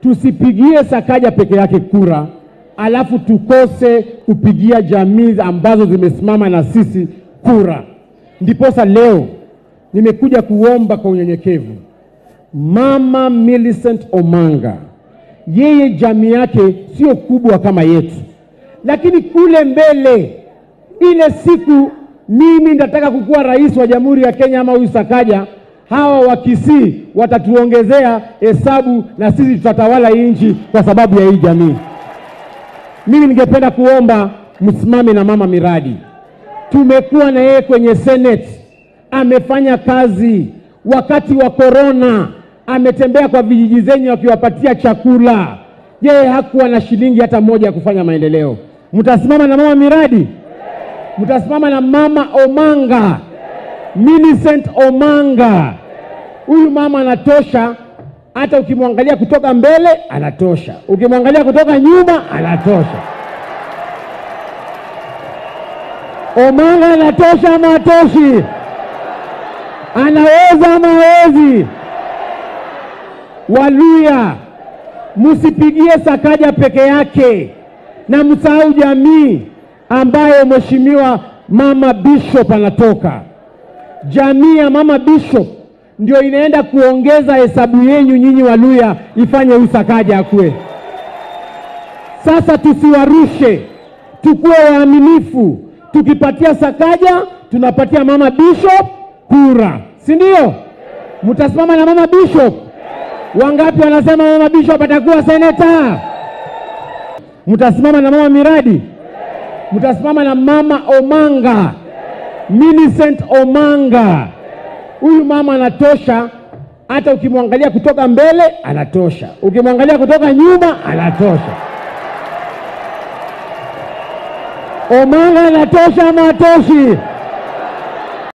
tusipigie Sakaja peke yake kura, alafu tukose kupigia jamii ambazo zimesimama na sisi kura. Ndiposa leo nimekuja kuomba kwa unyenyekevu, Mama Millicent Omanga, yeye jamii yake sio kubwa kama yetu, lakini kule mbele, ile siku mimi nitataka kukuwa rais wa Jamhuri ya Kenya ama huyu Sakaja, hawa wa Kisii watatuongezea hesabu na sisi tutatawala hii nchi kwa sababu ya hii jamii. Mimi ningependa kuomba msimame na mama miradi. Tumekuwa na yeye kwenye Senate, amefanya kazi wakati wa korona, ametembea kwa vijiji zenyu akiwapatia chakula. Yeye hakuwa na shilingi hata moja ya kufanya maendeleo. Mtasimama na mama miradi, mtasimama na mama Omanga, Millicent Omanga. Huyu mama anatosha, hata ukimwangalia kutoka mbele anatosha, ukimwangalia kutoka nyuma anatosha. Omanga anatosha ama atoshi? Anaweza ama hawezi? Waluya, msipigie Sakaja peke yake na msahau jamii ambayo mheshimiwa mama Bishop anatoka. Jamii ya mama Bishop ndio inaenda kuongeza hesabu yenyu nyinyi Waluya ifanye huyu Sakaja akue. Sasa tusiwarushe, tukuwe waaminifu. Tukipatia Sakaja tunapatia mama Bishop kura, si ndio? Mtasimama na mama Bishop? Wangapi wanasema mama Bishop atakuwa seneta? Mtasimama na mama miradi? Mtasimama na mama Omanga, Millicent Omanga. Huyu mama anatosha, hata ukimwangalia kutoka mbele anatosha, ukimwangalia kutoka nyuma anatosha. Omanga anatosha ama atoshi?